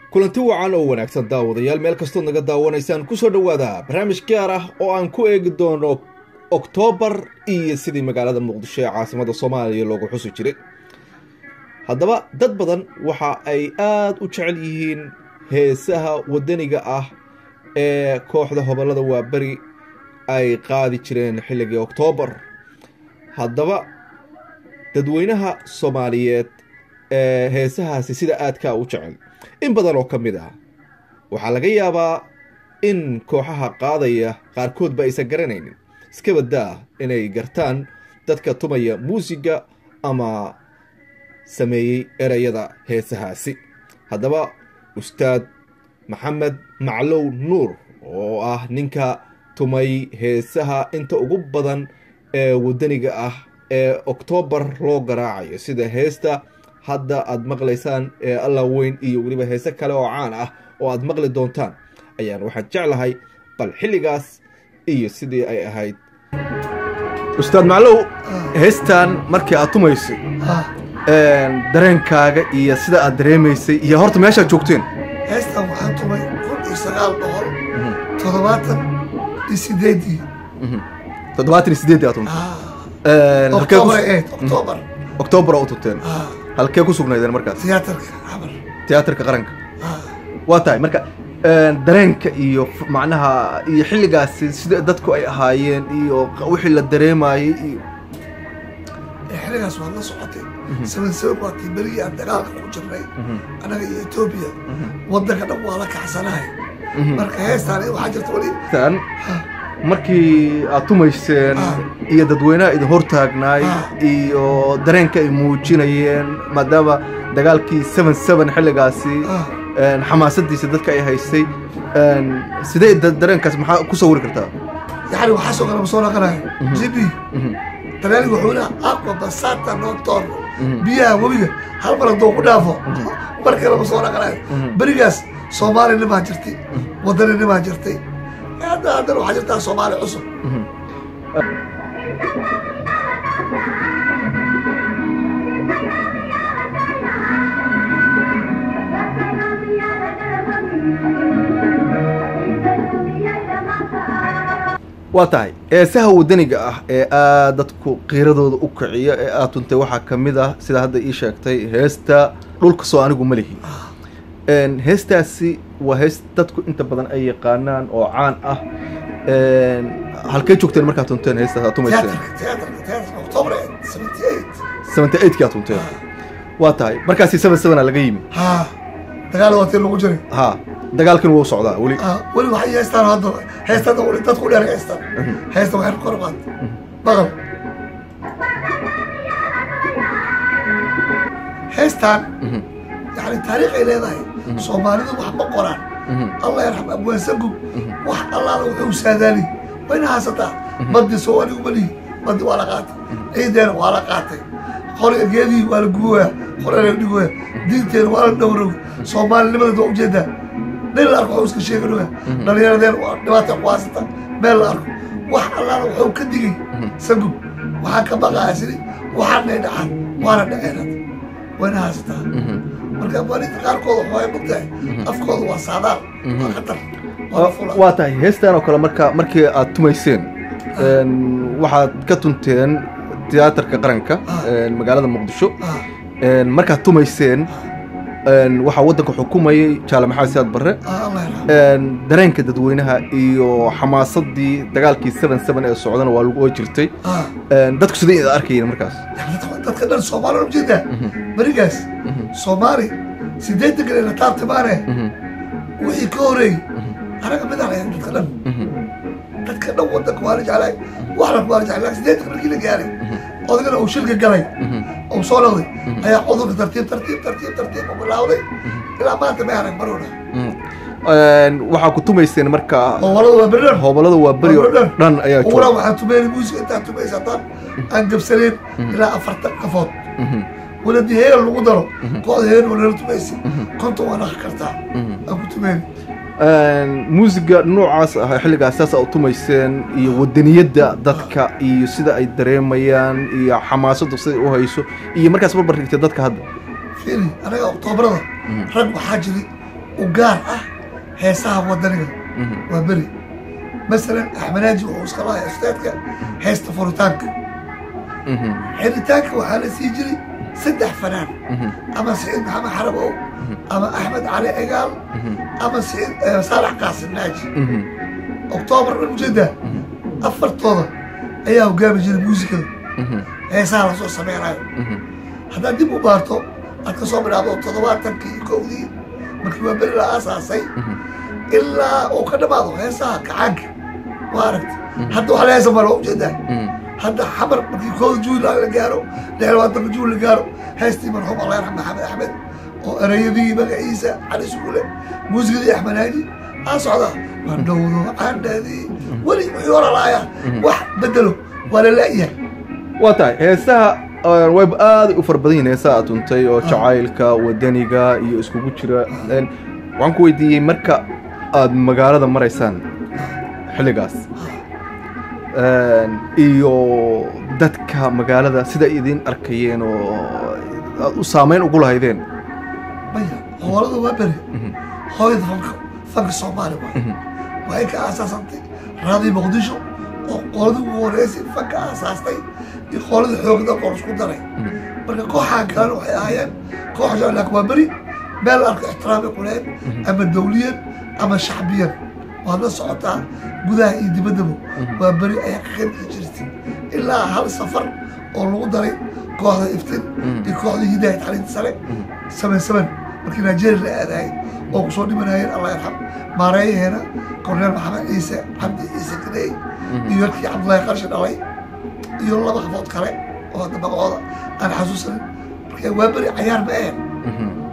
kulanti wacan oo wanaagsan daawadayaal meel kastood naga daawanaysaan kusoo dhowaada barnaamij gaar ah oo aan ku eegi doono oktoobar iyo sidii magaalada muqdisho ee caasimada soomaaliya loogu xusi jiray haddaba dad badan waxa ay aada u jecel yihiin heesaha wadaniga ah ee kooxda hobolada waaberi ay qaadi jireen xilligii oktoobar haddaba dadweynaha soomaaliyeed ee heesahaasi sida aadkaa u jecel in badan oo ka mid ah waxaa laga yaabaa in kooxaha qaadaya qaarkoodba aysan garanaynin iska baddaa inay gartaan dadka tumaya muusiga ama sameeyey ereyada heesahaasi haddaba ustaad maxamed maclow nuur oo ah ninka tumay heesaha inta ugu badan ee wadaniga ah ee oktoobar loo garaacayo sida heesta hadda aada maqlaysaan ee allah weyn iyo weliba heese kale oo caan ah oo aada maqli doontaan ayaan waxaan jeclahay bal xilligaas iyo sidii ay ahayd ustaad maclow heestan markii aad tumaysay dareenkaaga iyo sida aad dareemaysay iyo horta meeshaad joogteen heestan waxaan tumay kun iyo sagaal boqol toddobaatan iyo sideedii toddobaatan iyo sideedii aad tumtay oktoobar eed oktoobar oktoobar oo u tugteen halkee ku sugnaydeen markaas tiyaatarka xabar tiyaatarka qaranka waa tahay marka dareenka iyo macnaha iyo xilligaasi sida dadku ay ahaayeen iyo wixii la dareemayey iyo xilligaas waad la socotay seven seven waa tii berigii aan dagaalka ku jirnay annaga iyo etoobiya waddanka dhan waa la kacsanahay marka heestaan waxaa jirta weli tan markii aad tumayseen iyo dadweynaha idin hortaagnaay iyo dareenka ay muujinayeen maadaama dagaalkii seven seven xilligaasi xamaasadiisa dadka ay haystay sidee dareenkaas maxaa ku sawiri kartaa yani waxaa soo kale ma soo naqanayo jibi talyaaniga wuxuu leha aqua basata noctorno biyaha webiga hal mar hadduu ku dhaafo mar kale ma soo naqanayo berigaas soomaali nimaa jirtay wadani nimaa jirtay hadda haddana waxaa jirtaa soomaali cusub waa tahay heesaha wadaniga ah ee aad dadku qiiradooda u kiciya ee aad tuntay waxaa ka mid ah sida hadda ii sheegtay heesta dhulka soo anigu ma lihi heestaasi waa hees dadku inta badan ay yaqaanaan oo caan ah halkey joogteen markaad tunteen heestaas aad tumayseen seventy eightkii aad tunteen waa tahay markaasi seven sevena laga yimi ha dagaal waatii lagu jiray ha dagaalkan wuu socdaa weli weli waxay heestaan hadda heestaan weli dadku dheer heestaan heesta waxay kor qaad baqal heestaan yani taariikh ay leedahay soomaalidu wax ma qoraan allah yarxam abwaansagub wax allaala wuxuu saadaali wayna haasataa baddi soo anigu malihi baddi waa la qaatay ciideena waa la qaatay qoriga geedii waa la guboya qorena la dhigoya diinteena waa la dhowrow soomaalinimadeed waa ujeedaa nin la arko waxuu iska sheeganoya dhallinyaradeen waa dhibaata ku haasata meel la arko wax allaala wuxuu ka digay sagub waxaan ka baqaya sidi waxaanay dhacaan waana dhaceen wayna haasataa marka abwaaniinta qaarkooda waxay mogtahay afkooda waa saadaal waa khatar waa tahay heestan oo kale marka markii aad tumayseen waxaad ka tunteen tiyaatarka qaranka magaalada muqdisho markaad tumayseen waxaa waddanka xukumayay jaale maxamed siyaad barre dareenka dadweynaha iyo xamaasadii dagaalkii seven seven ee socdana waa way jirtay dadku sidai ida arkayeen markaas dadka dhan soomaali ujeedaa berigaas soomaali sideetan kale la taabtimaane wixii ka horeeyey anaga mid aan ahayn dadka dhan dadka dhan waddanka waa la jeclaay waxna waa la jeclay sideetan markii la gaaray odagana uu shilka galay uu soo noqday ayaa cudurka tartiib tartiib tartiib tartiib u bilaawday ilaa maanta may arag marowna waxaa ku tumayseen marka hobolada waa beri dhan hobolada waa beri oo dhan ayaa uguna waxaa tumeynay muusika intaa tumaysa haddaan aan gabsaneen ilaa afartan qafood waladii heeran lagu daro kooxda heeran waa nala tumaysa konton waa naqi kartaa aan ku tumeyn muusiga noocaas ah xilligaas saas a u tumayseen iyo wadaniyadda dadka iyo sida ay dareemayaan iyo xamaasaddu siday u hayso iyo markaas barbar dhigtay dadka hadda fiiri anaga oktoobarada rag waxaa jiri u gaar ah heesaha wadaniga waa beri masalan axmenaaji wuxuu iska lahay ustaadka heesta furitaanka xiritaanka waxaa la sii jiray saddex fanaan ama siciid maxamed xarabow ama axmed cali cigaal ama siciid saalax qaasim naaji oktoobar dhan ujeedaa afartooda ayaa hogaami jiray muusikada heesaha lasoo sameynayo haddaad dib u baarto aad ka soo bilaabdo toddobaatankii iyo kowdii markii waa beri la aasaasay ilaa uu ka dhamaado heesaha kacaanka waa aragta hadda wax la heesa malo ujeedaa hadda xamar markii kooda juul la gaaro lix labaatanka juul la gaaro heestii marxuum allah yarxam maxamed axmed oo erayadii magaciisa cali suule muusikadii axmed haaji aa socdaa mandhowdo candhadii weli wixii hora laaya wax bedelo waa la la'yahay waa tahay heesaha wayba aada u fara badan yihin heesaha aad tuntay oo jacaylka wadaniga iyo iskugu jira waxaan ku weydiiyey marka aad magaalada maraysaan xilligaas iyo dadka magaalada sida idin arkayeen oo aad u saameyn ugu lahaydeen maya hoolada waa beri hooyada fanka fanka soomaali waay waxay ka aasaasantay raadii muqdisho oo qooladii ugu horeysay fanka aasaastay iyo qoolada xoogda qoor isku daray marka kooxaa kalena waxay ahaayeen koox jaclaak waa beri meel arka ixtiraamay quleen ama dawliyan ama shacbiyan waad la socotaa gudaha iyo dibaddaba waa beri ayaa ka qayb jirtay ilaa hal safar oo lagu daray kooxda iftin iyo kooxda hidaaya tacliinta sare saman saman markii nigeria la aadaayay oo kusoo dhimanayeen allah yarxam maareeyaheena korneel maxamed ciise cabdi ciise gadeey iyo yarkii cabdullaahi qarshi dhalay iyo laba qafood kale oo hadda magacooda aan xasuusanin marka waa beri cayaar ma ahen